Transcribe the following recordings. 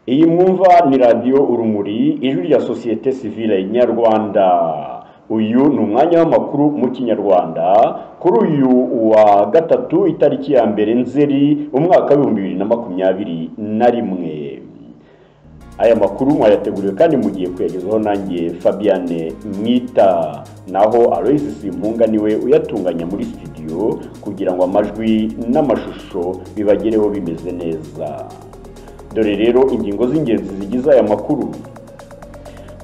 iyi mwumva ni radiyo urumuri ijwi rya sosiyete sivile nyarwanda uyu ni umwanya w'amakuru mu kinyarwanda kuri uyu wa gatatu itariki ya mbere nzeri umwaka w'ibihumbi bibiri na makumyabiri na rimwe aya makuru mwayateguriwe kandi mugiye kuyagezaho nanjye fabiane mwita naho alois simpunga niwe uyatunganya muri studio kugira ngo amajwi n'amashusho bibagereho bimeze neza dore rero ingingo z'ingenzi zigize aya makuru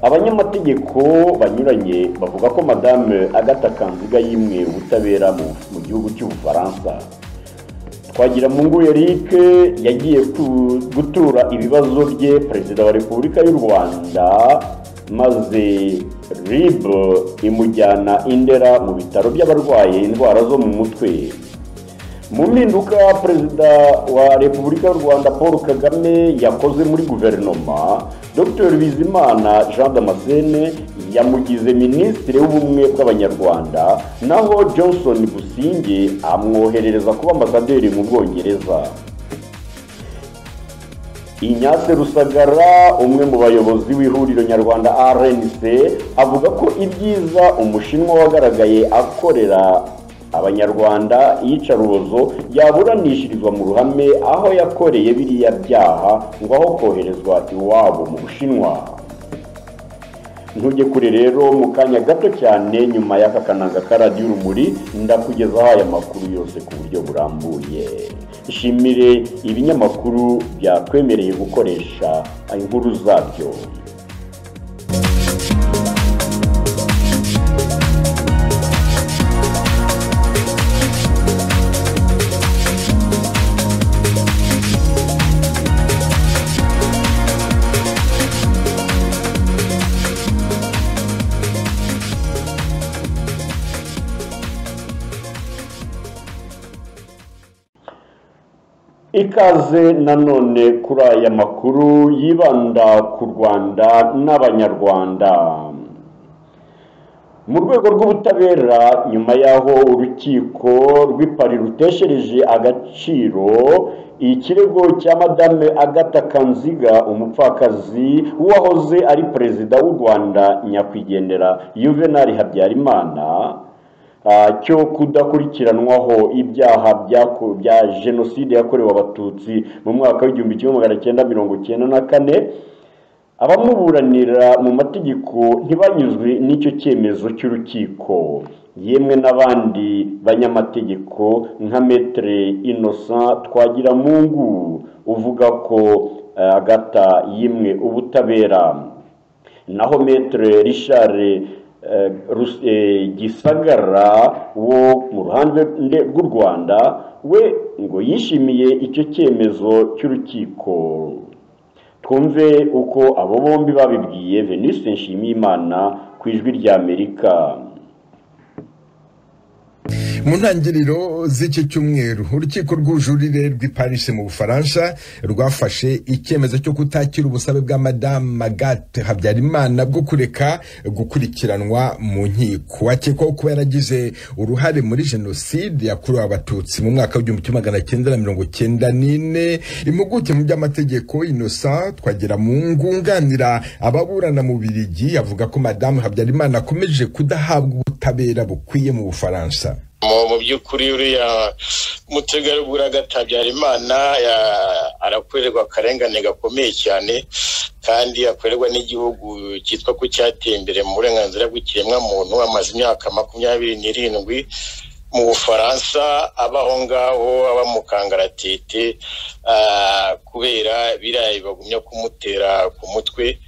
abanyamategeko banyuranye bavuga ko madame agatha kanziga yimwe ubutabera mu gihugu cy'ubufaransa twagira mungu eric yagiye gutura ibibazo bye perezida wa repubulika y'u rwanda maze rib imujyana indera mu bitaro by'abarwaye indwara zo mu mutwe mu mpinduka perezida wa repubulika y'u rwanda paul kagame yakoze muri guverinoma dr bizimana jean damascene yamugize minisitiri w'ubumwe bw'abanyarwanda naho johnson businge amwoherereza kuba ambasaderi mu bwongereza inyase rusagara umwe mu bayobozi w'ihuriro nyarwanda rnc avuga ko ibyiza umushinwa wagaragaye akorera abanyarwanda iyicarubozo yaburanishirizwa mu ruhame aho yakoreye biriya byaha ngo aho koherezwa iwabo mu bushinwa ntujye kure rero mu kanya gato cyane nyuma y'aka kananga k'aradiyo urumuri ndakugezaho aya makuru yose ku buryo burambuye ishimire ibinyamakuru byatwemereye gukoresha inkuru zabyo ikaze nanone kuri aya makuru yibanda ku rwanda n'abanyarwanda mu rwego rw'ubutabera nyuma y'aho urukiko rw'ipari ruteshereje agaciro ikirego cya madame agatha kanziga umupfakazi wahoze ari perezida w'u rwanda nyakwigendera yuvenali habyarimana cyo kudakurikiranwaho ibyaha bya jenoside yakorewe abatutsi mu mwaka w'igihumbi kimwe magana cyenda mirongo icyenda na kane abamuburanira mu mategeko ntibanyuzwe n'icyo cyemezo cy'urukiko yemwe n'abandi banyamategeko nka metere inosa twagiramungu uvuga ko agata yimwe ubutabera naho metere rishare gisagara wo mu ruhande rw'u rwanda we ngo yishimiye icyo cyemezo cy'urukiko twumve uko abo bombi babibwiye venise nshimiyimana ku ijwi ry'amerika mu ntangiriro z'iki cyumweru urukiko rw'ubujurire rw'i paris mu bufaransa rwafashe icyemezo cyo kutakira ubusabe bwa madamu magate habyarimana bwo kureka gukurikiranwa mu nkiko akekwaho kuba yaragize uruhare muri jenoside yakorewe abatutsi mu mwaka w'igihumbi kimwe magana cyenda na mirongo cyenda n'ine impuguke mu by'amategeko inosa twagira mu ngunganira ababurana mu birigi avuga ko madamu habyarimana akomeje kudahabwa ubutabera bukwiye mu bufaransa mu by'ukuri uriya mutegarugori agatabyara imana arakorerwa akarengane gakomeye cyane kandi akorerwa n'igihugu cyitwa ko cyateye imbere mu burenganzira bw'ikiremwamuntu amaze imyaka makumyabiri n'irindwi mu bufaransa aba aho ngaho aba mu kangaratete kubera biriya bagumya kumutera ku mutwe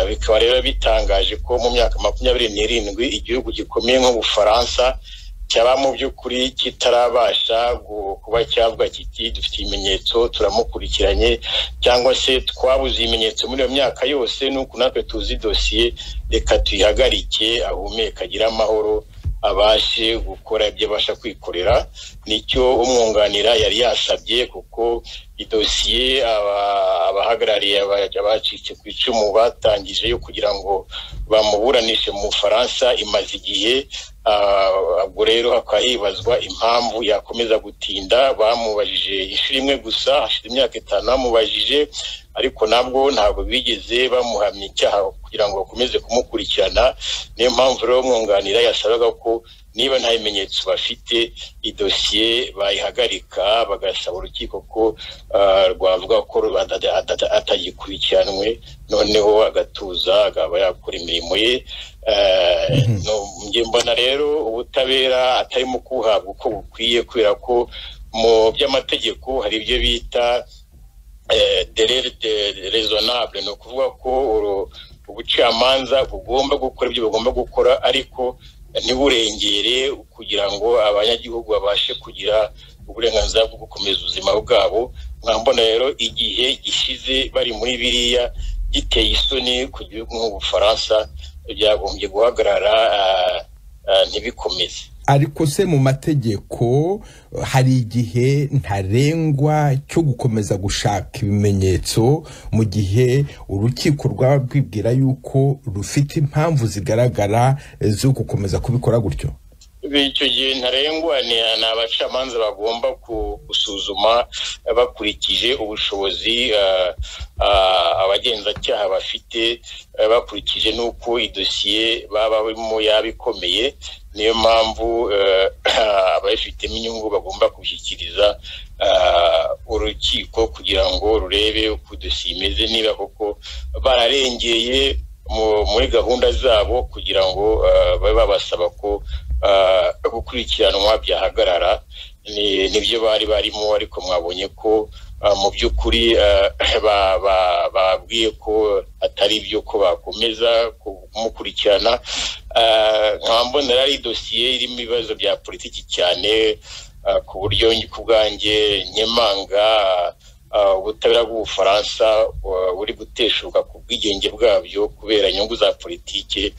bikaba rero bitangaje ko mu myaka makumyabiri n'irindwi igihugu gikomeye nk'ubufaransa cyaba mu by'ukuri kitarabasha kuba cyavuga kiti dufite ibimenyetso turamukurikiranye cyangwa se twabuze ibimenyetso muri iyo myaka yose nuko natwe tuzi dosiye reka tuyihagarike ahumeka agire amahoro abashe gukora ibyo abasha kwikorera nicyo umwunganira yari yasabye kuko idosiye aba- abahagarariye aba- abacitse ku icumu batangije yo kugira ngo bamuburanishe mu bufaransa imaze igihe ah, ubwo rero hakaba hibazwa impamvu yakomeza gutinda bamubajije inshuro imwe gusa hashize imyaka itanu bamubajije ariko nabwo ntabwo bigeze bamuhamya icyaha kugira ngo bakomeze kumukurikirana niyo mpamvu rero umwunganira yasabaga ko niba nta bimenyetso bafite idosiye bayihagarika bagasaba urukiko ko ah, rwavuga ko ru- atada- atada- atagikurikiranwe noneho agatuza akaba yakora imirimo ye Eh, no- njye mbona rero ubutabera atarimo kuhabwa uko bukwiye kubera ko mu by'amategeko hari ibyo bita eh, derere de- raisonnable ni ukuvuga ko uru- ubucamanza bugomba gukora ibyo bugomba gukora ariko ntiburengere kugira ngo abanyagihugu babashe kugira uburenganzira bwo gukomeza ubuzima bwabo mwambona rero igihe gishize bari muri biriya giteye isoni ku gihugu nk'ubufaransa byagombye guhagarara ah, ah, ntibikomeze ariko se mu mategeko hari igihe ntarengwa cyo gukomeza gushaka ibimenyetso mu gihe urukiko rwaba rwibwira yuko rufite impamvu zigaragara zo gukomeza kubikora gutyo icyo gihe ntarengwa ni ni abacamanza bagomba ku- gusuzuma bakurikije ubushobozi ah, ah, abagenzacyaha bafite eh, bakurikije n'uko idosiye baba barimo yaba ikomeye niyo mpamvu eh, ababifitemo inyungu bagomba gushyikiriza ah, urukiko kugira ngo rurebe uko idosiye imeze niba koko bararengeye mu- muri gahunda zabo kugira ngo ah, babe babasaba ko ah, gukurikiranwa byahagarara Ni- nibyo bari barimo ariko mwabonye ko ah, mu by'ukuri ah, ba- ba- babwiye ko atari byo ko bakomeza kumukurikirana Ah, nkaba mbona yari ari dosiye irimo ibibazo bya politiki cyane ah, ku buryo ku bwanjye nyemanga ah, ubutabera bw'ubufaransa ah, buri guteshuka ku bwigenge bwabyo kubera inyungu za politiki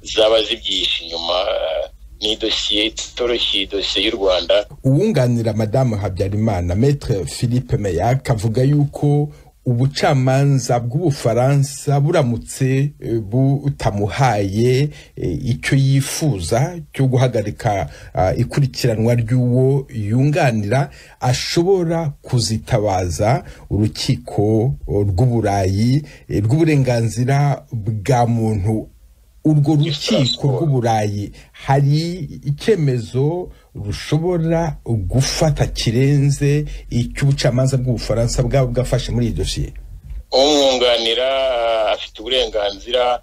zaba zibyihishe inyuma ah, ni idosiye itoroshye idosiye y'u rwanda uwunganira madamu habyarimana metre philippe meyak avuga yuko ubucamanza bw'ubufaransa buramutse eh, butamuhaye eh, icyo yifuza cyo guhagarika ah, ikurikiranwa ry'uwo yunganira ashobora kuzitabaza urukiko oh, rw'uburayi eh, rw'uburenganzira bwa muntu urwo rukiko rw'uburayi hari icyemezo rushobora gufata kirenze icy'ubucamanza bw'ubufaransa bwaba bwafashe muri iyi dosiye umwunganira afite uburenganzira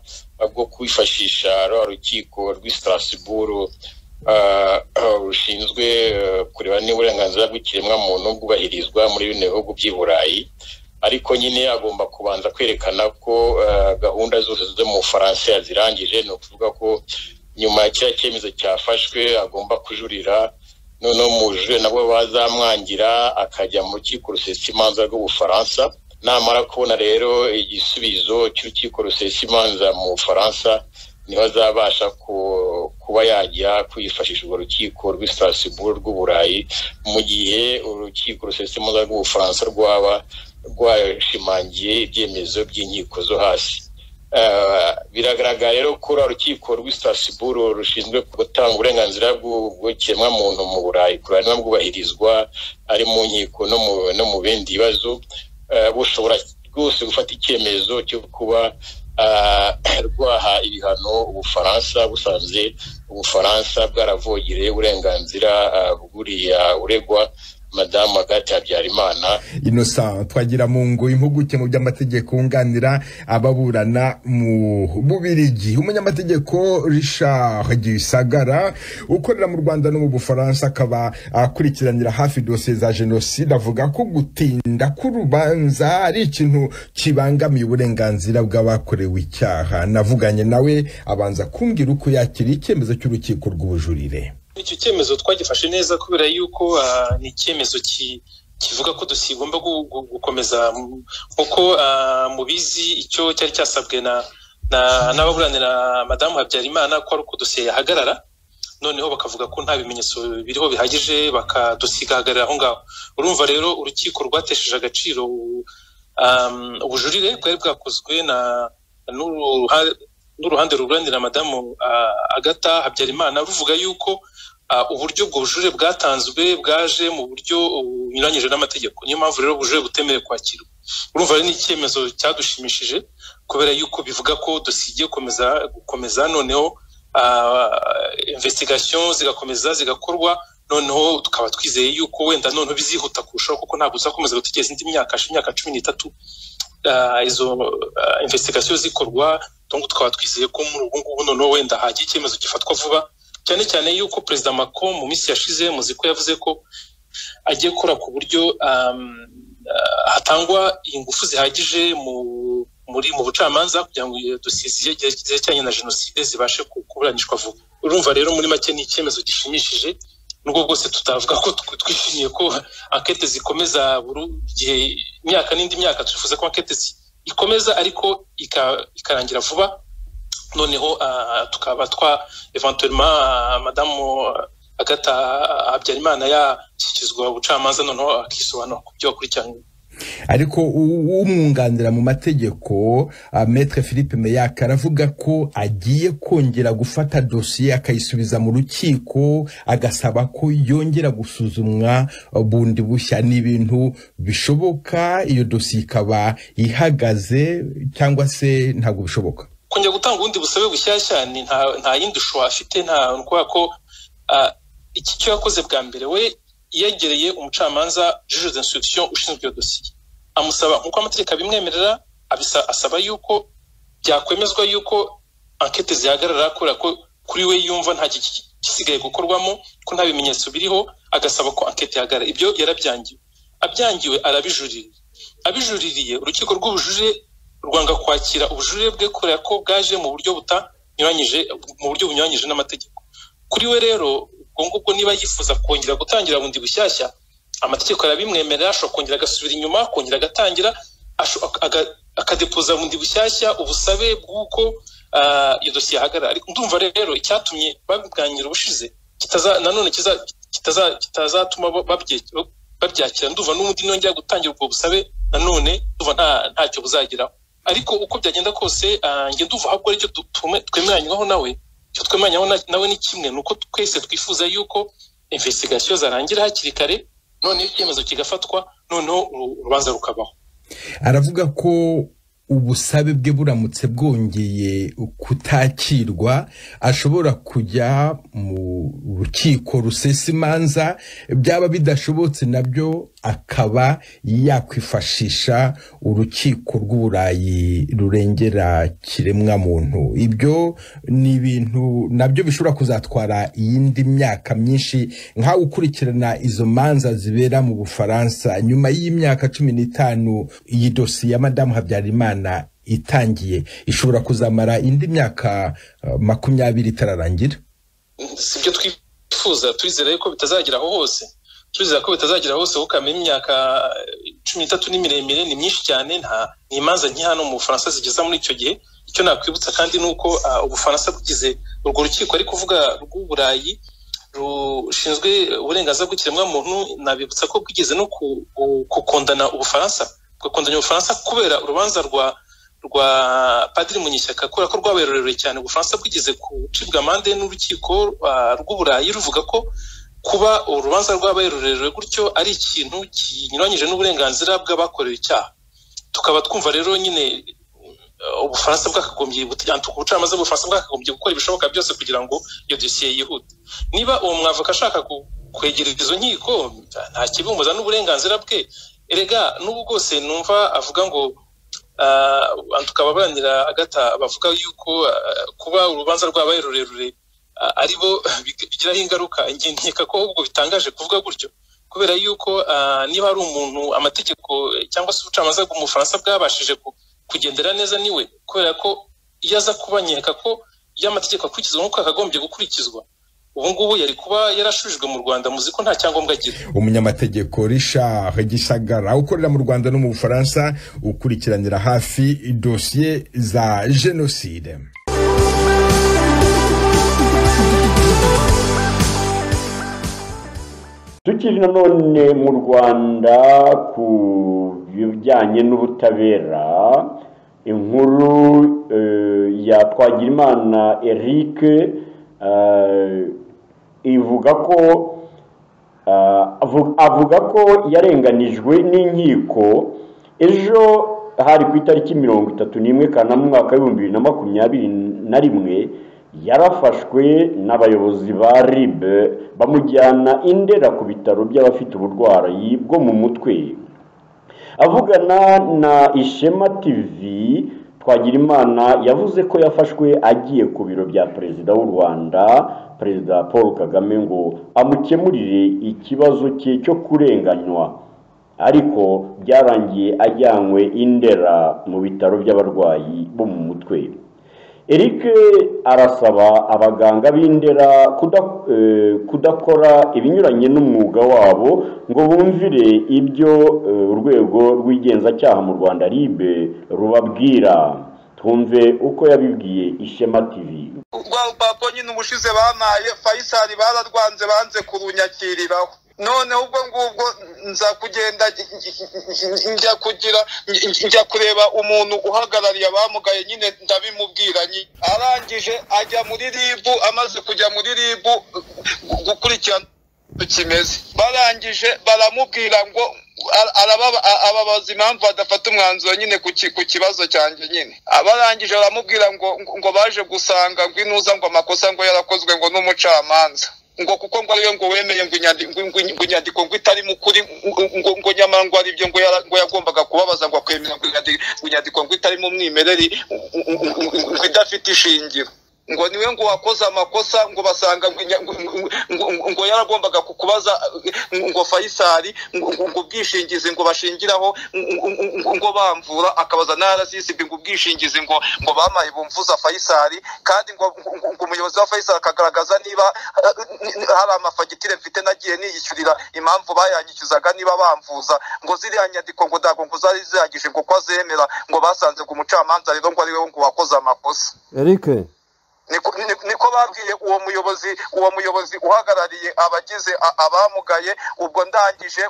bwo kwifashisha rwa rukiko rw'i Strasbourg ah, ah, rushinzwe eh, kureba niba uburenganzira bw'ikiremwamuntu bwubahirizwa muri bino bihugu by'i burayi ariko nyine agomba kubanza kwerekana ko eh, gahunda zose zo mu bufaransa yazirangije ni ukuvuga ko nyuma ya kiriya cyemezo cyafashwe agomba kujurira noneho mujuje nabo bazamwangira akajya mu rukiko rusesa imanza rw'ubufaransa namara kubona rero igisubizo cy'urukiko rusesa imanza mu bufaransa niho azabasha ku- kuba yajya kwifashisha urwo rukiko rw'i Strasbourg rw'uburayi mu gihe urukiko rusesa imanza rw'ubufaransa rwaba rwashimangiye ibyemezo by'inkiko zo hasi Eh, biragaragara rero ko uriya rukiko rw'i Strasbourg rushinzwe gutanga uburenganzira bw'ikiremwamuntu mu burayi kureba niba bwubahirizwa ari mu nkiko no mu- no mu bindi bibazo eh, bushobora rwose gufata icyemezo cyo kuba ah, rwaha ibihano ubufaransa busanze ubufaransa bwaravogereye uburenganzira ah, bw'uriya uregwa madamu agati habyarimana innocent twagira mu ngo impuguke mu by'amategeko wunganira ababurana mu bubirigi umunyamategeko richard gisagara ukorera mu rwanda no mu bufaransa akaba akurikiranira hafi dosiye za jenoside avuga ko gutinda k'urubanza ari ikintu kibangamiye uburenganzira bw'abakorewe icyaha navuganye nawe abanza kumbwira uko yakira icyemezo cy'urukiko rw'ubujurire icyo cyemezo twagifashe neza kubera yuko ah, ni icyemezo ki- kivuga ko dosiye igomba gu- gu- gukomeza M- nk'uko ah, mubizi icyo cyari cyasabwe na na- n'ababuranira madamu habyarimana ko ari uko dosiye yahagarara noneho bakavuga ko nta bimenyetso biriho bihagije bakadusigagarira aho ngaho urumva rero urukiko rwatesheje agaciro ubujurire bwari bwakozwe na n'uruhande ruburanira madamu agata habyarimana ruvuga yuko uburyo ubwo bujurire bwatanzwe bwaje mu buryo bunyuranyije n'amategeko niyo mpamvu rero ubujurire butemerewe kwakirwa urumva rero ni icyemezo cyadushimishije kubera yuko bivuga ko dusigiye gukomeza gukomeza noneho investigation zigakomeza zigakorwa noneho tukaba twizeye yuko wenda noneho bizihuta kurushaho kuko ntabwo uzakomeza gutegereza indi myaka imyaka cumi n'itatu izo investigation zikorwa tukaba twizeye ko muri ubu ngubu noneho wenda hagiye icyemezo gifatwa vuba cyane cyane yuko perezida Macron mu minsi yashize muzi ko yavuze ko agiye gukora ku buryo hatangwa ingufu zihagije muri mu bucamanza kugira ngo dosiye zerekeranye na jenoside zibashe kuburanishwa vuba urumva rero muri make ni icyemezo gishimishije nubwo bwose tutavuga ko twishimiye ko ankete zikomeza buri gihe imyaka n'indi myaka twifuza ko ankete ikomeza ariko ikarangira vuba noneho tukaba twa eventuellement madamu agata habyarimana yashyikizwa ubucamanza noneho akisobanura ku byo akurikiranywe ariko umwunganira mu mategeko metre philippe meyaka aravuga ko agiye kongera gufata dosiye akayisubiza mu rukiko agasaba ko yongera gusuzumwa bundi bushya ni ibintu bishoboka iyo dosiye ikaba ihagaze cyangwa se ntabwo bishoboka kongera gutanga ubundi busabe bushyashya nta yindi shusho afite nta kubera ko iki cyo yakoze bwa mbere we yegereye umucamanza juge d'instruction ushinzwe iyo dosiye amusaba nk'uko amategeko abimwemerera asaba yuko byakwemezwa yuko ankete zihagarara kubera ko kuri we yumva nta gisigaye gukorwamo ko nta bimenyetso biriho agasaba ko ankete ihagarara ibyo yarabyangiwe abyangiwe arabijuririye abijuririye urukiko rw'ubujurire rwanga kwakira ubujurire bwe kubera ko bwaje mu buryo butanyuranyije mu buryo bunyuranyije n'amategeko kuri we rero ubwo ngubwo niba yifuza kongera gutangira bundi bushyashya amategeko arabimwemerera ashobora kongera agasubira inyuma akongera agatangira akadepoza bundi bushyashya ubusabe bw'uko iyo dosiye yahagarara ndumva rero icyatumye babiganira ubushize nanone kitazatuma babyakira ndumva n'ubundi nongera gutangira ubwo busabe nanone ndumva ntacyo buzageraho ariko uko byagenda kose njye nduva ahubwo aricyo twemeranywaho nawe icyo twemeranywaho nawe ni kimwe ni uko twese twifuza yuko investigasiyo zarangira hakiri kare noneho icyemezo kigafatwa noneho urubanza rukabaho aravuga ko ubusabe bwe buramutse bwongeye kutakirwa ashobora kujya mu rukiko rusesa imanza byaba bidashobotse nabyo akaba yakwifashisha urukiko rw'uburayi rurengera kiremwamuntu ibyo ni ibintu nabyo bishobora kuzatwara iyindi myaka myinshi nkawe ukurikirana izo manza zibera mu bufaransa nyuma y'imyaka cumi n'itanu iyi dosiye ya madamu habyarimana itangiye ishobora kuzamara indi myaka makumyabiri itararangira si ibyo twifuza twizera ko bitazageraho hose twizera ko bitazagera hose kuko imyaka cumi n'itatu ni miremire ni myinshi cyane nta ni imanza hano mu bufaransa zigeza muri icyo gihe icyo nakwibutsa kandi ni uko ubufaransa bwize urwo rukiko ari kuvuga rw'uburayi rushinzwe uburenganzira bw'ikiremwamuntu nabibutsa ko bwigeze no gukundana ubufaransa bugakundanya ubufaransa kubera urubanza rwa rwa padiri munyishyaka kubera ko rwabaye rurerure cyane ubufaransa bwigeze gucibwa amande n'urukiko rw'uburayi ruvuga ko kuba urubanza rwabaye rurerure gutyo ari ikintu kinyuranyije n'uburenganzira bw'abakorewe icyaha tukaba twumva rero nyine ubufaransa bwakagombye ubucamanza bw'ubufaransa bwakagombye gukora ibishoboka byose kugira ngo iyo dosiye yihute niba uwo mwavoka ashaka kwegereza izo nkiko nta kibumuza n'uburenganzira bwe erega n'ubu bwose numva avuga ngo tukababanira agata bavuga yuko kuba urubanza rwabaye rurerure ari bo bigiraho ingaruka nkeka ko ubwo bitangaje kuvuga gutyo kubera yuko niba hari umuntu amategeko cyangwa se ubucamanza bw'umufaransa bwabashije kugendera neza niwe kubera ko iyo aza kuba nkeka ko iyo amategeko akurikizwa nk'uko yakagombye gukurikizwa ubu ngubu yari kuba yarashujwe mu rwanda muzi ko nta cyangombwa agira umunyamategeko Richard gisagara ukorera mu rwanda no mu bufaransa ukurikiranira hafi dosiye za jenoside turi nanone mu rwanda ku bijyanye n'ubutabera inkuru ya twagirimana eric ivuga ko avuga ko yarenganijwe n'inkiko ejo hari ku itariki mirongo itatu n'imwe kanama umwaka w'ibihumbi bibiri na makumyabiri na rimwe yarafashwe n'abayobozi ba rib bamujyana indera ku bitaro by'abafite uburwayi bwo mu mutwe avugana na ishema tv twagirimana yavuze ko yafashwe agiye ku biro bya perezida w'u rwanda perezida paul kagame ngo amukemurire ikibazo cye cyo kurenganywa ariko byarangiye ajyanywe indera mu bitaro by'abarwayi bo mu mutwe eric arasaba abaganga b'indera kudakora ibinyuranye n'umwuga wabo ngo bumvire ibyo urwego rw'igenzacyaha mu rwanda ribe rubabwira twumve uko yabibwiye ishema tv rwa rupapuro nyine ubushize banaye fayisari bararwanze banze kurunyakiriraho noneho ubwo ngubwo nza kugenda njya kugira njya kureba umuntu uhagarariye abamugaye nyine ndabimubwira arangije ajya muri ribu amaze kujya muri ribu gukurikirana kimeze barangije baramubwira ngo arababaza impamvu badafata umwanzuro nyine ku kibazo cyanjye nyine abarangije baramubwira ngo ngo baje gusanga ngo inuza ngo amakosa ngo yarakozwe ngo n'umucamanza ngo kuko ngo ariyo ngo wemeye ngo inyandiko ngo itari mu kuri ngo nyamara ngo aribyo ngo yagombaga kubabaza ngo akwemera ngo inyandiko ngo itari mu mwimerere ngo idafite ishingiro ngo niwe ngo wakoze amakosa ngo basanga ngo yaragombaga kukubaza ngo fayisari ngo ubwishingizi ngo bashingiraho ngo bamvura akabaza na rssb ngo ubwishingizi ngo ngo bamaye bumvuza fayisari kandi ngo umuyobozi wa fayisari akagaragaza niba hari amafagitire mfite nagiye niyishyurira impamvu bayanyishyuzaga niba bamvuza ngo ziriya nyandiko ngo ntabwo ngo zari zihagije ngo ko azemera ngo basanze ngo umucamanza rero ngo ari we ngo wakoze amakosa erike niko babwiye uwo muyobozi uwo muyobozi uhagarariye abagize abamugaye ubwo ndangije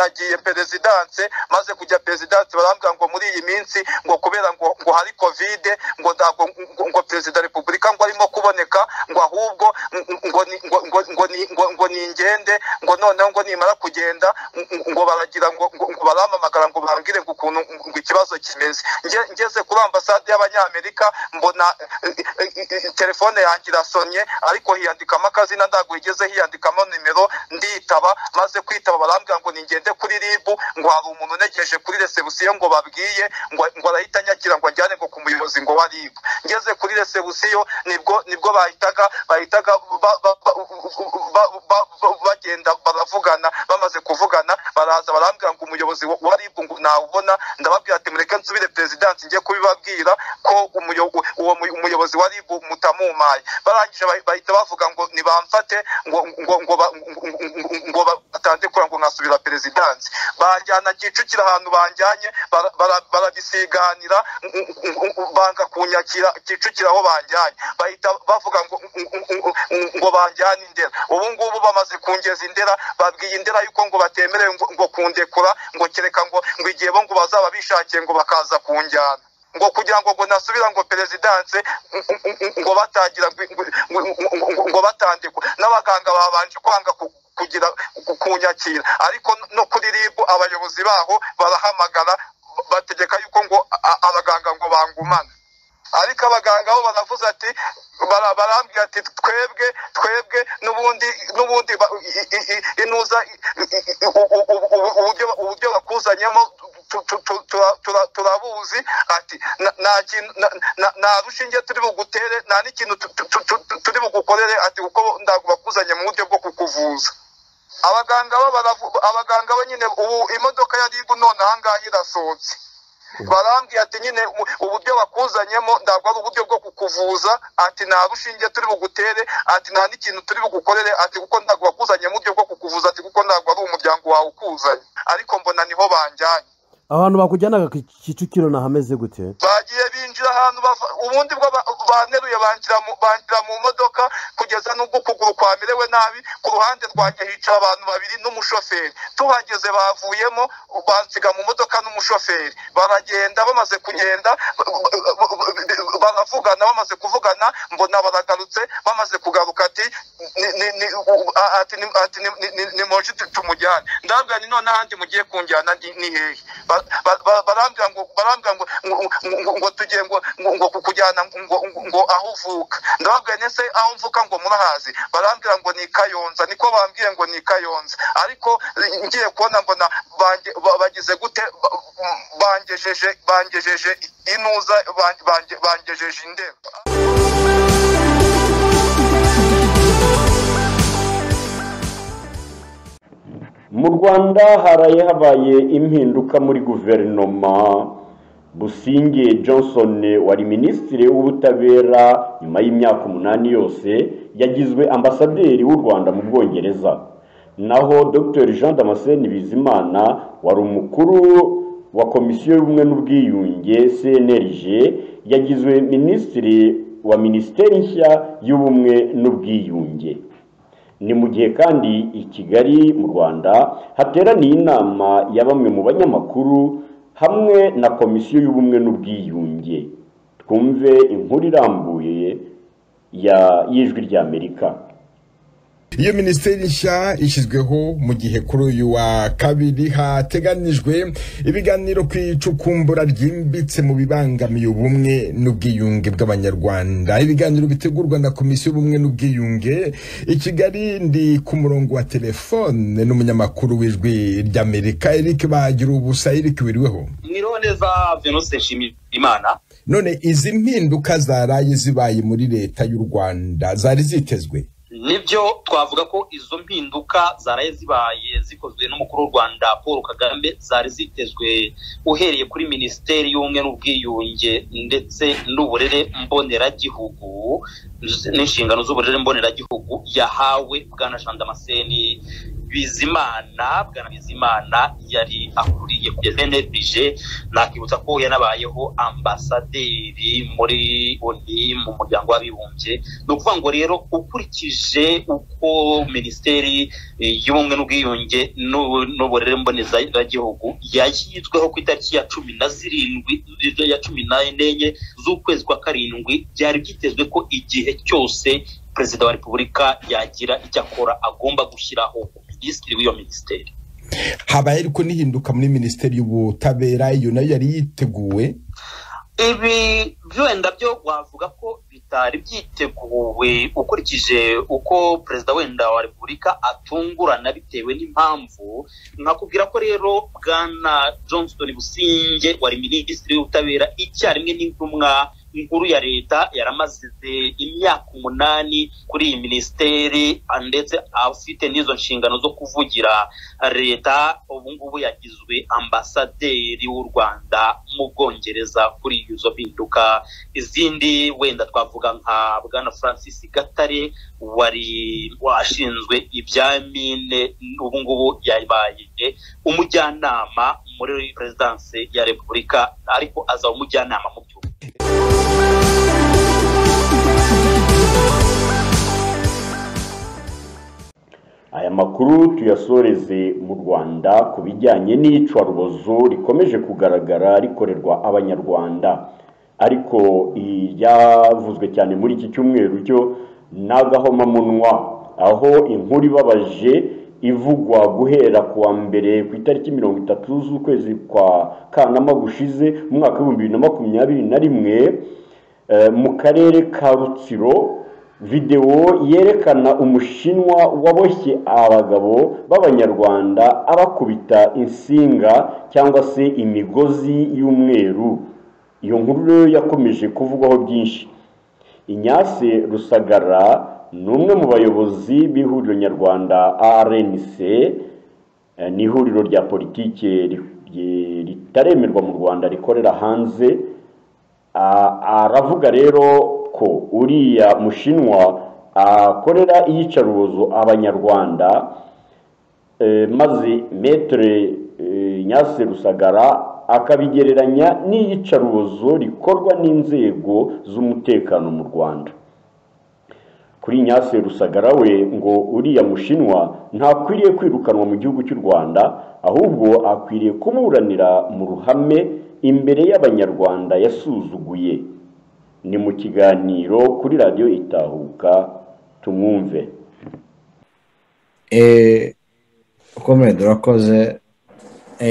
nagiye perezidanse maze kujya perezidanse barambwira ngo muri iyi minsi ngo kubera ngo ngo hari kovide ngo ntabwo ngo perezida repubulika ngo arimo kuboneka ngo ahubwo ngo ni ingende ngo noneho ngo nimara kugenda ngo baragira ngo barampamagara ngo bambwire ngo ukuntu ngo ikibazo kimeze ngeze kuri ambasade y'abanyamerika mbona telefone yanjye irasonye ariko hiyandikamo akazina ntabwo igeze hiyandikamo nimero nditaba maze kwitaba barambwira ngo ningende kuri ribu ngo hari umuntu unegereje kuri resebusiyo ngo babwiye ngo arahita anyakira ngo ajyane ngo ku muyobozi ngo wa ribu ngeze kuri resebusiyo nibwo nibwo bahitaga bahitaga bagenda baravugana bamaze kuvugana baraza barambwira ngo umuyobozi wa ribu ngo ntawubona ndababwira ati mureke nsubire perezidansi njye kubibabwira ko uwo muyobozi umuyobozi wari mutamumaye barangije bahita bavuga ngo nibamfate ngo ngo ngo ngo batandikura ngo nkasubira perezidansi banjyana kicukira ahantu banjyanye barabisiganira banga kunyakira kicukira aho banjyanye bahita bavuga ngo ngo banjyane indera ubu ngubu bamaze kungeza indera babwiye indera yuko ngo batemerewe ngo kundekura ngo kereka ngo ngo igihe bo ngo bazaba bishakiye ngo bakaza kunjyana ngo kugira ngo ngo nasubira ngo perezidanse ngo batangira ngo batandikwa n'abaganga babanje kwanga kugira kunyakira ariko no kuri ribu abayobozi baho barahamagara bategeka yuko ngo abaganga ngo bangumane ariko abaganga bo baravuze ati barambwira ati twebwe twebwe n'ubundi n'ubundi inuza uburyo bakuzanyemo turabuzi ati nta rushinge turi bugutere nta n'ikintu turi bugukorere ati kuko ntabwo bakuzanye mu buryo bwo kukuvuza abaganga abaganga bo nyine ubu imodoka ya ribu none ahangaha irasohotse barambwiye ati nyine uburyo bakuzanyemo ntabwo ari uburyo bwo kukuvuza ati nta rushinge turi bugutere ati nta n'ikintu turi bugukorere ati kuko ntabwo bakuzanye mu buryo bwo kukuvuza ati kuko ntabwo ari umuryango wawe ukuzanye ariko mbona niho banjyanye abantu bakujyanaga ku kicukiro nahameze gute bagiye binjira ahantu bava- ubundi bwo ba- baneruye banjira mu banjira mu modoka kugeza n'ubwo ukuguru kwamerewe nabi ku ruhande rwanjye hicara abantu babiri n'umushoferi tuhageze bavuyemo bansiga mu modoka n'umushoferi baragenda bamaze kugenda baravugana bamaze kuvugana mbona baragarutse bamaze kugaruka ati ni- ni- ni- a- ati ni- ati ni- ni- ni- ni moshi tu- tumujyane ndabwira ni none ahandi mugiye kunjyana ni ni hehe Ba- ba- ba- barambwira ngo barambwira ngo ngo- ngo- ngo tugiye ngo ngo- ngo kukujyana ngo- ngo ngo aho uvuka ndababwira nese aho mvuka ngo murahazi barambwira ngo ni kayonza niko bambwiye ngo ni kayonza ariko eh, ngiye kubona mbona bange- ba- bagize gute ba- bangejeje bangejeje inuza bange- bange- bangejeje indembe mu rwanda haraye habaye impinduka muri guverinoma businge johnson wari minisitiri w'ubutabera nyuma y'imyaka umunani yose yagizwe ambasaderi w'u rwanda mu bwongereza naho dr jean damascene bizimana wari umukuru wa komisiyo y'ubumwe n'ubwiyunge cnlg yagizwe minisitiri wa minisiteri nshya y'ubumwe n'ubwiyunge ni mu gihe kandi i kigali mu rwanda hateraniye inama ya bamwe mu banyamakuru hamwe na komisiyo y'ubumwe n'ubwiyunge twumve inkuru irambuye ya y'ijwi ry'amerika iyo minisiteri nshya ishyizweho mu gihe kuri uyu wa kabiri hateganijwe ibiganiro ku icukumbura ryimbitse mu bibangamiye ubumwe n'ubwiyunge bw'abanyarwanda ibiganiro bitegurwa na komisiyo y'ubumwe n'ubwiyunge i kigali ndi ku murongo wa telefone n'umunyamakuru w'ijwi ry'amerika eric bagira ubusa eric wiriweho mwironeza venose nshimira imana none izi mpinduka zaraye zibaye muri leta y'u rwanda zari zitezwe nibyo twavuga ko izo mpinduka zaraye zibaye zikozwe n'umukuru w'u rwanda paul kagame zari zitezwe uhereye kuri minisiteri y'ubumwe n'ubwiyunge ndetse n'uburere mboneragihugu n'inshingano z'uburere mboneragihugu yahawe bwana jean damascene bizimana bwana bizimana yari akuriye kugeza nrpg nakibutsa ko yanabayeho ambasaderi muri oni mu muryango w'abibumbye ni ukuvuga ngo rero ukurikije uko minisiteri eh, y'ubumwe n'ubwiyunge n'u- n'uburere mbonezagagihugu yashyizweho ku itariki ya cumi na zirindwi ya cumi n'enye z'ukwezi kwa karindwi byari byitezwe ko igihe cyose perezida wa repubulika yagira icyo akora agomba gushyiraho minisitiri w'iyo minisiteri habaye ariko n'ihinduka muri minisiteri y'ubutabera iyo nayo yari yiteguwe ibi byenda byo wavuga ko bitari byiteguwe ukurikije uko perezida wenda wa repubulika atungurana bitewe n'impamvu nkakubwira ko rero bwana johnston businge wari minisitiri w'ubutabera icyarimwe n'intumwa inkuru ya leta yaramaze imyaka umunani kuri iyi minisiteri ndetse afite n'izo nshingano zo kuvugira leta ubu ngubu yagizwe ambasaderi w'u rwanda mu bwongereza kuri izo mpinduka izindi wenda twavuga nka bwana francis gatare wari washinzwe ibya mine ubu ngubu yabaye umujyanama muri perezidanse ya repubulika ariko azaba umujyanama mu by'ubu aya makuru tuyasoreze mu rwanda ku bijyanye n'icwarubozo rikomeje kugaragara rikorerwa abanyarwanda ariko iryavuzwe cyane muri iki cyumweru cyo ni agahomamunwa aho inkuru ibabaje ivugwa guhera ku wa mbere ku itariki mirongo itatu z'ukwezi kwa kanama gushize mu mwaka w'ibihumbi bibiri na makumyabiri na rimwe Eh, mu karere ka rutsiro videwo yerekana umushinwa waboshye abagabo b'abanyarwanda abakubita insinga cyangwa se imigozi y'umweru iyo nkuru rero yakomeje kuvugwaho byinshi inyase rusagara ni umwe mu bayobozi b'ihuriro nyarwanda rnc Eh, ni ihuriro rya politiki ritaremerwa mu rwanda rikorera hanze Ah, aravuga rero ko uriya mushinwa akorera iyicarubozo abanyarwanda eh, maze metere nyase rusagara akabigereranya n'iyicarubozo rikorwa n'inzego z'umutekano mu rwanda kuri nyase rusagara we ngo uriya mushinwa ntakwiriye kwirukanwa mu gihugu cy'u rwanda ahubwo akwiriye kumuranira mu ruhame imbere y'abanyarwanda yasuzuguye ni mu kiganiro kuri radiyo itahuka tumwumve ukomeye urakoze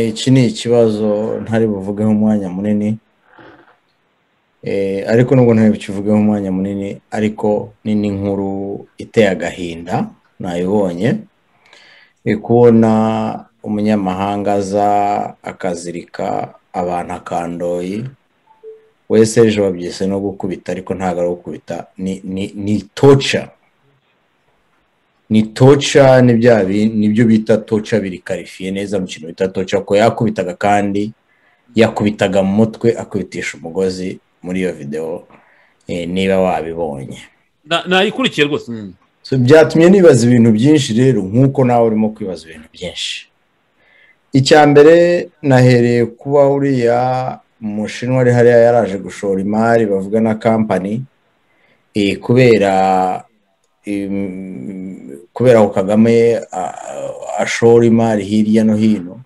iki ni ikibazo ntari buvugeho umwanya munini ariko nubwo ntayo bikivugeho umwanya munini ariko ni n'inkuru iteye agahinda nayibonye kubona umunyamahanga aza akazirika abantu akandoyi wese ejo babyise no gukubita ariko ntabwo ari gukubita ni toca ni toca nibyo bita toca biri karifiye neza mu kintu bita toca ko yakubitaga kandi yakubitaga mu mutwe akubitisha umugozi muri iyo videwo niba wabibonye nayikurikiye rwose byatumye nibaza ibintu byinshi rero nk'uko nawe urimo kwibaza ibintu byinshi icya mbere nahereye kuba uriya mushinwa ari hariya yaraje gushora imari bavuga na kampani kubera kubera ko kagame ashora imari hirya no hino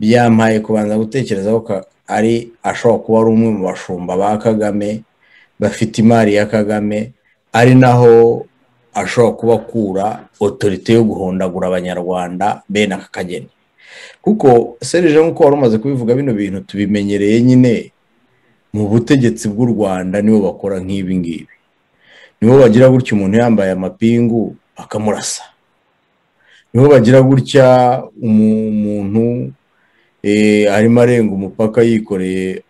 byampaye kubanza gutekereza ko ari ashobora kuba ari umwe mu bashumba ba kagame bafite imari ya kagame ari naho ashobora kuba akura otorite yo guhondagura abanyarwanda bene aka kageni kuko serije nk'uko wari umaze kubivuga bino bintu tubimenyereye nyine mu butegetsi bw'u rwanda nibo bakora nk'ibi ngibi nibo bagira gutya umuntu yambaye amapingu akamurasa nibo bagira gutya umuntu arimo arenga umupaka yikoreye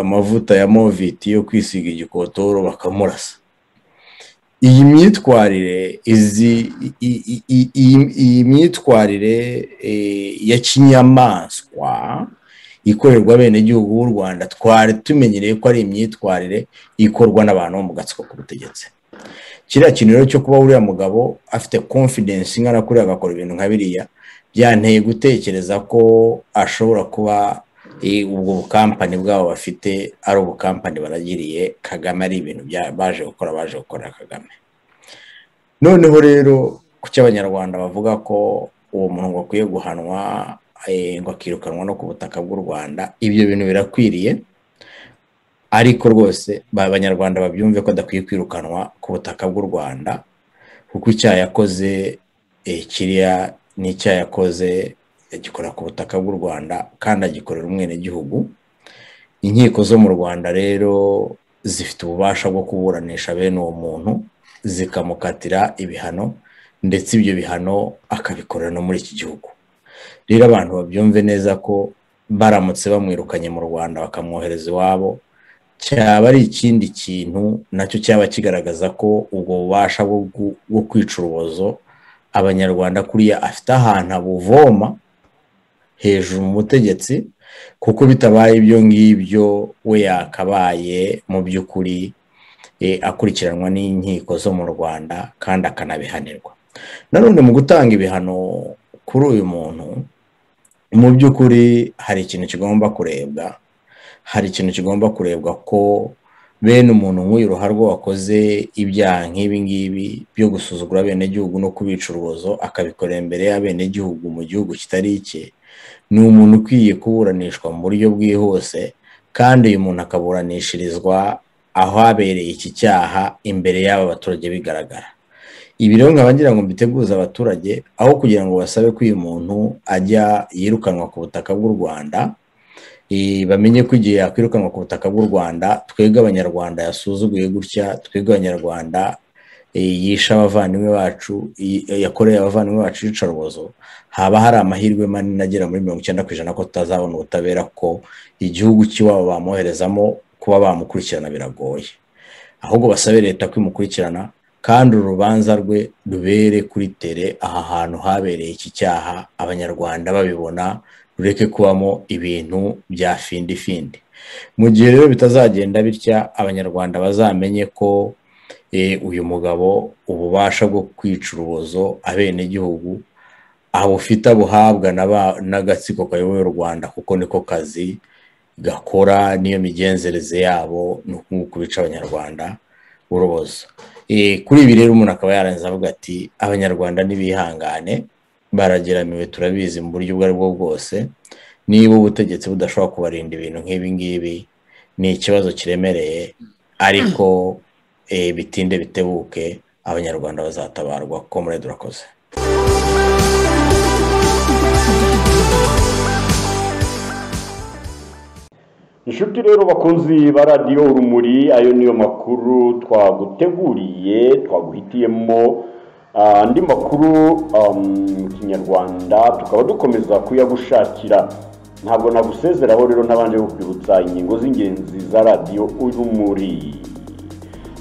amavuta ya moviti yo kwisiga igikotoro bakamurasa iyi myitwarire iyi myitwarire ya kinyamaswa ikorerwa abenegihugu b'u rwanda twari tumenyereye ko ari imyitwarire ikorwa n'abantu bo mu gatsiko k'ubutegetsi kiriya kintu rero cyo kuba uriya mugabo afite confidence ingana kuriya agakora ibintu nka biriya byanteye gutekereza ko ashobora kuba ubwo bukampani bwabo bafite ari ubukampani baragiriye kagame ari ibintu baje gukora baje gukora kagame noneho rero ku cy'abanyarwanda bavuga ko uwo muntu ngo akwiye guhanwa ngo akirukanwa no ku butaka bw'u rwanda ibyo bintu birakwiriye ariko rwose abanyarwanda babyumve ko adakwiye kwirukanwa ku butaka bw'u rwanda kuko icyaha yakoze kiriya ni icyaha yakoze agikora ku butaka bw'u rwanda kandi agikorera umwenegihugu inkiko zo mu rwanda rero zifite ububasha bwo kuburanisha bene uwo muntu zikamukatira ibihano ndetse ibyo bihano akabikorera no muri iki gihugu rero abantu babyumve neza ko baramutse bamwirukanye mu rwanda bakamwohereza iwabo cyaba ari ikindi kintu nacyo cyaba kigaragaza ko ubwo bubasha bwo kwica urubozo abanyarwanda kuriya afite ahantu abuvoma hejuru mu butegetsi kuko bitabaye ibyo ngibyo we yakabaye mu by'ukuri akurikiranwa n'inkiko zo mu rwanda kandi akanabihanirwa nanone mu gutanga ibihano kuri uyu muntu mu by'ukuri hari ikintu kigomba kurebwa hari ikintu kigomba kurebwa ko bene umuntu nk'uyu ruharwa wakoze ibyaha nk'ibi ngibi byo gusuzugura abenegihugu no kubica urubozo akabikorera imbere y'abenegihugu mu gihugu kitari icye ni umuntu ukwiye kuburanishwa mu buryo bwihuse kandi uyu muntu akaburanishirizwa aho habereye iki cyaha imbere y'aba baturage bigaragara ibi rero nkaba ngira ngo mbiteguze abaturage aho kugira ngo basabe ko uyu muntu ajya yirukanwa ku butaka bw'u rwanda bamenye ko igihe yakwirukanwa ku butaka bw'u rwanda twebwe abanyarwanda yasuzuguye gutya twebwe abanyarwanda yisha abavandimwe bacu yakoreye abavandimwe bacu iyicarubozo haba hari amahirwe manini agera muri mirongo icyenda ku ijana ko tutazabona ubutabera ko igihugu cy'iwabo bamwoherezamo kuba bamukurikirana biragoye ahubwo basabe leta kwimukurikirana kandi urubanza rwe rubere kuri tere aha hantu habereye iki cyaha abanyarwanda babibona rureke kubamo ibintu bya findi findi mu gihe rero bitazagenda bitya abanyarwanda bazamenye ko uyu mugabo ububasha bwo kwica urubozo abenegihugu abufite abuhabwa n'agatsiko kayoboye u rwanda kuko niko kazi gakora n'iyo migenzereze yabo ni uku bica abanyarwanda urubozo Eh, kuri ibi rero umuntu akaba yarangiza avuga ati abanyarwanda ntibihangane barageramiwe turabizi mu buryo ubwo ari bwo bwose niba ubutegetsi budashobora kubarinda ibintu nk'ibi ngibi ni ikibazo kiremereye ariko eh, bitinde bitebuke abanyarwanda bazatabarwa komurede urakoze inshuti rero bakunzi ba radiyo urumuri ayo niyo makuru twaguteguriye twaguhitiyemo ah, andi makuru ah, mu kinyarwanda tukaba dukomeza kuyagushakira ntabwo nagusezeraho rero ntabanje kukwibutsa ingingo z'ingenzi za radiyo urumuri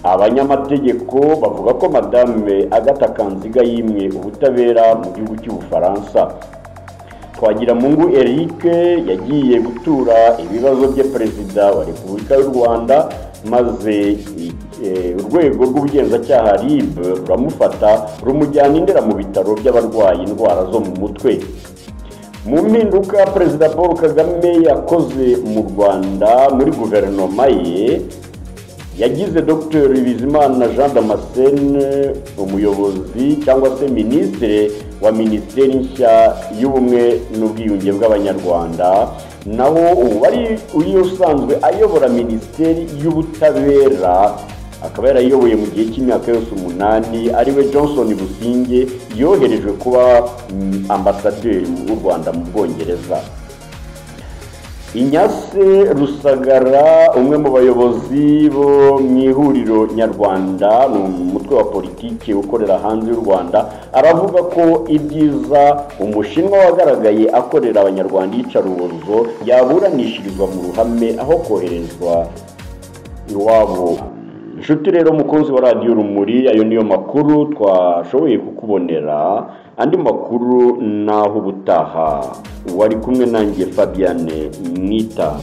abanyamategeko bavuga ko madame agata kanziga yimwe ubutabera mu gihugu cy'ubufaransa twagiramungu eric yagiye gutura ibibazo bye perezida wa repubulika y'u rwanda maze eh, urwego rw'ubugenzacyaha rib ruramufata rumujyana indera mu bitaro by'abarwaye indwara zo mu mutwe mu mpinduka perezida paul kagame yakoze mu rwanda muri guverinoma ye yagize dr bizimana jean damascene umuyobozi cyangwa se minisitiri wa minisiteri nshya y'ubumwe n'ubwiyunge bw'abanyarwanda naho ubu ari uyu usanzwe ayobora minisiteri y'ubutabera akaba yarayiyoboye mu gihe cy'imyaka yose umunani ariwe johnson businge yoherejwe kuba mm, ambasaderi w'u rwanda mu bwongereza inyase rusagara umwe mu bayobozi bo mu ihuriro nyarwanda ni umutwe wa politiki ukorera hanze y'u rwanda aravuga ko ibyiza umushinwa wagaragaye akorera abanyarwanda iyicarubozo yaburanishirizwa mu ruhame aho koherezwa iwabo inshuti rero mukunzi wa radiyo rumuri ayo niyo makuru twashoboye kukubonera andi makuru naho ubutaha wari kumwe nanjye fabiane mwita